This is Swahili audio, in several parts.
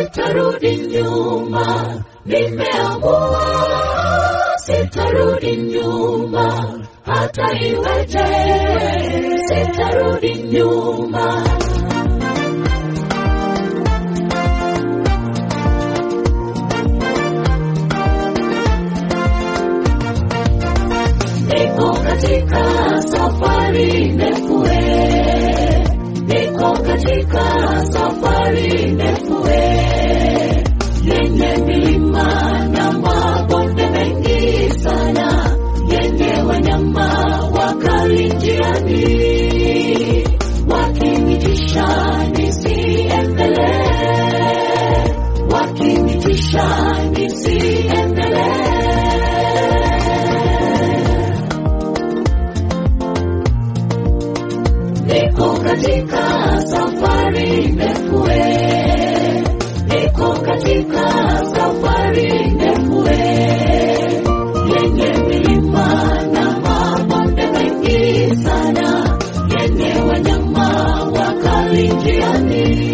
sitarudi nyuma, nimeamua sitarudi nyuma, hata iweje, sitarudi nyuma. Niko katika safari ndefu, eh. niko katika safari ndefu eh. yenye milima na mabonde mengi sana, yenye wanyama wakali njiani, wakinitisha nisiendelee, wakinitisha nisiendelee. Niko katika safari ndefu, eh. niko katika safari ndefu, eh. yenye milima na mabonde mengi sana, yenye wanyama wakali njiani,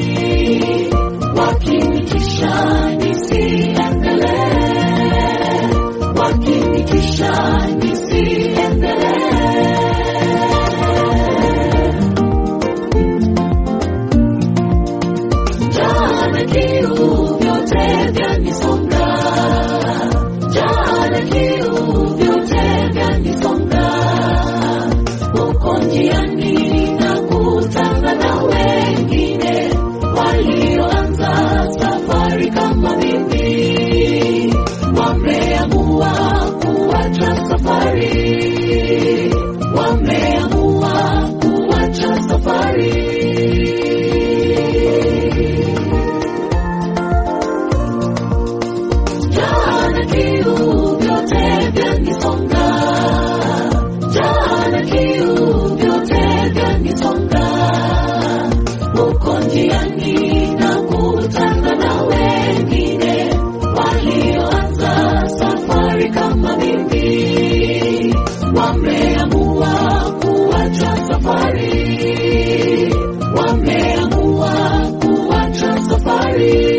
wakinitisha nisiendelee, wakinitisha nisiendelee. Jana kiu vyote vyanisonga, jana kiu vyote vyanisonga, huko njiani nakutana na wengine walioanza safari kama mimi, wameamua kuacha safari, wameamua kuacha safari. Jana kiu vyote vyanisonga, jana kiu vyote vyanisonga, huko njiani nakutana na wengine walioanza safari kama mimi, wameamua kuacha safari, wameamua kuacha safari.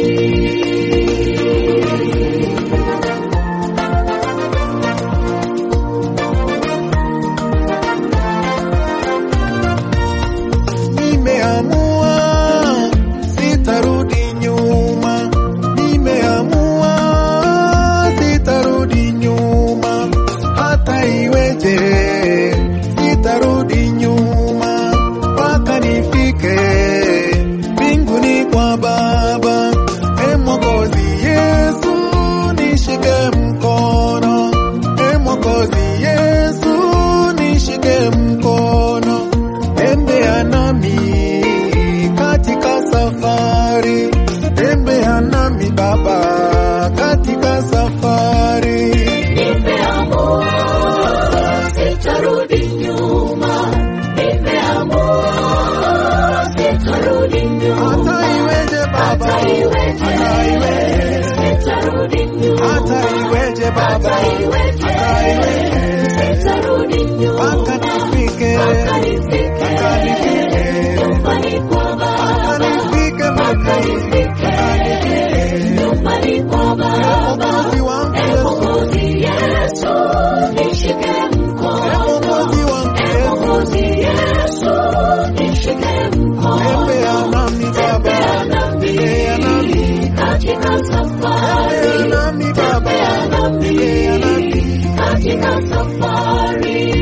Nimeamua sitarudi nyuma, nimeamua sitarudi nyuma, hata iweje, sitarudi nyuma mpaka nifike mbinguni kwa Baba. E Mwokozi Yesu, nishike mkono, e Mwokozi Yesu, nishike mkono tembea nami katika safari, tembea nami Baba katika safari. Nimeamua sitarudi nyuma, nimeamua sitarudi nyuma, Hata iweje Baba, hata iweje, hata iweje, sitarudi nyuma, hata iweje Baba, hata iweje, hata iweje, sitarudi nyuma, mpaka nifike, mpaka nifike mpaka nifike, nyumbani kwa mpaka Baba, nifike, mpaka mpaka nifike nifike. nyumbani kwa Baba. Mwokozi wangu E Yesu, Mwokozi Yesu, nishike e mkono. Mwokozi wangu E Yesu, Mwokozi Yesu, nishike mkono. tembea nami Baba, Tembea nami tembea nami, katika safari. tembea nami Baba, Tembea nami tembea nami. katika safari.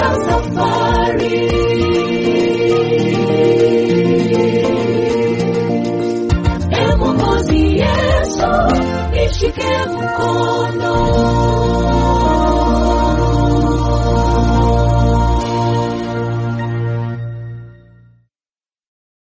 katika safari. E Mwokozi Yesu, nishike mkono.